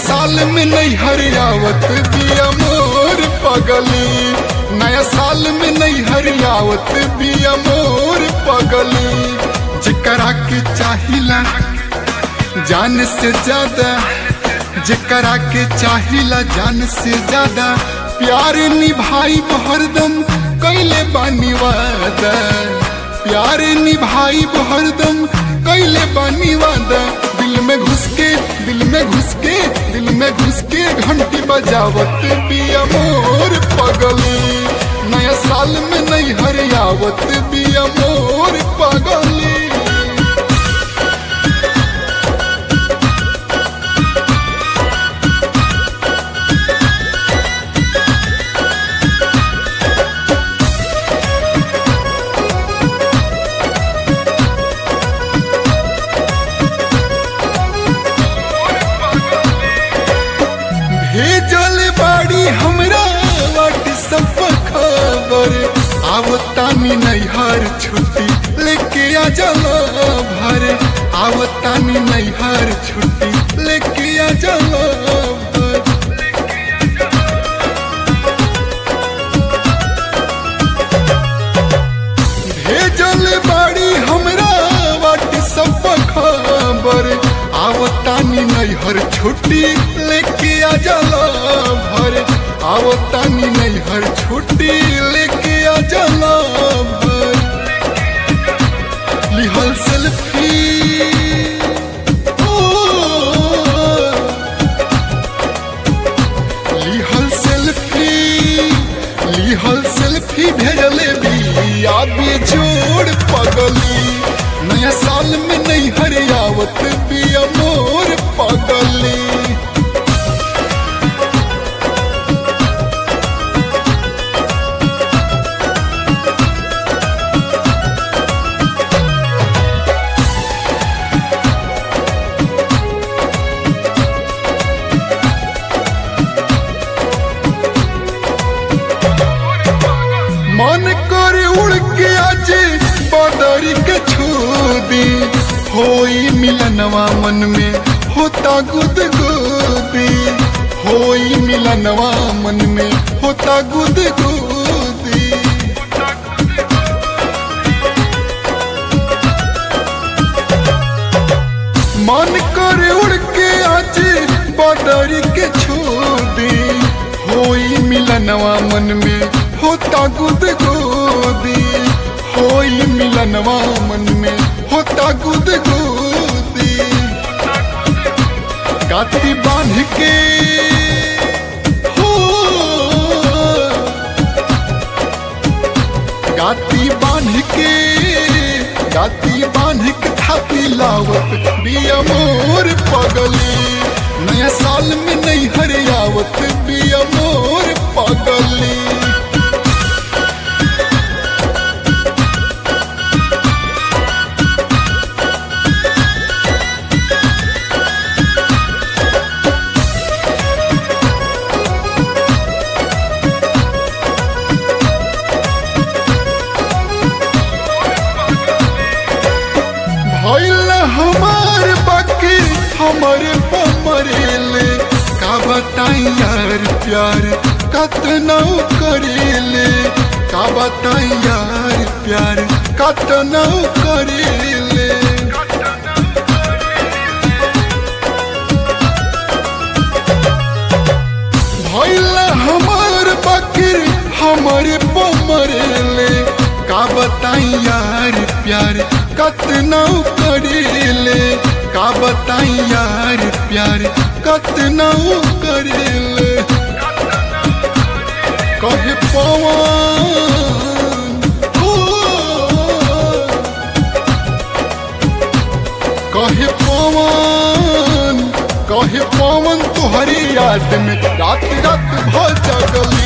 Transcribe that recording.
साल में नहीं हरियावत बिया मोर पगली नया साल में नहीं हरियावत बिया मोर पगली जिकरा के चाहिला जान से ज्यादा जिकरा के चाहिला जान से ज्यादा प्यार निभाई हरदम कैले बानी वादा प्यार निभाई हरदम कैले बानी वादा दिल में घुस के दिल में घुस के दिल में घुस के घंटी बजावत बिया मोर पगली नया साल में नहीं हरियावत बिया मोर पगली भेजल बाड़ी हमरा व्हाट्सएप खबर आवतानी नैहर छुट्टी लेके आ जाला भर आवतानी नैहर छुट्टी लेके आ जाला भर भेजल बाड़ी हमरा व्हाट्सएप खबर आवतानी नैहर छुट्टी लेके आ जाला भर आवतानी नैहर छुट्टी लेके आ जाला भर लिहल सेल्फी लिहल सेल्फी लिहल सेल्फी भेजले बिया जोड़ पगली नया साल में नहीं हरियावत बिया मोर पगली मन कर उड़ के आज बदरी के छू दी होई मिलनवा मन में होता गुद गुदी होई मिलनवा मन में होता गुद गुदी मन कर उड़ के आज बदरी के छू दी होई मिलनवा मन में होता गुद गोदी होई मिलनवा मन में होता गुद गोदी गाती बांध के हो गाती बांध के गाती बांध के थापी लावत बिया मोर पगली नया साल में नहीं हरियावत बिया मोर पगली भइल हमार बाकी हमारे पमरेले का बताई यार प्यार कतना करेले का बताई यार प्यार कतना करेले भइल हमार बाकी हमारे पमरेले का बताई यार प्यार कतना करेले का बताई यार प्यार कतना करेले कहे पवन हो कहे पवन कहे पवन तुहरी याद में रात रात भ जगल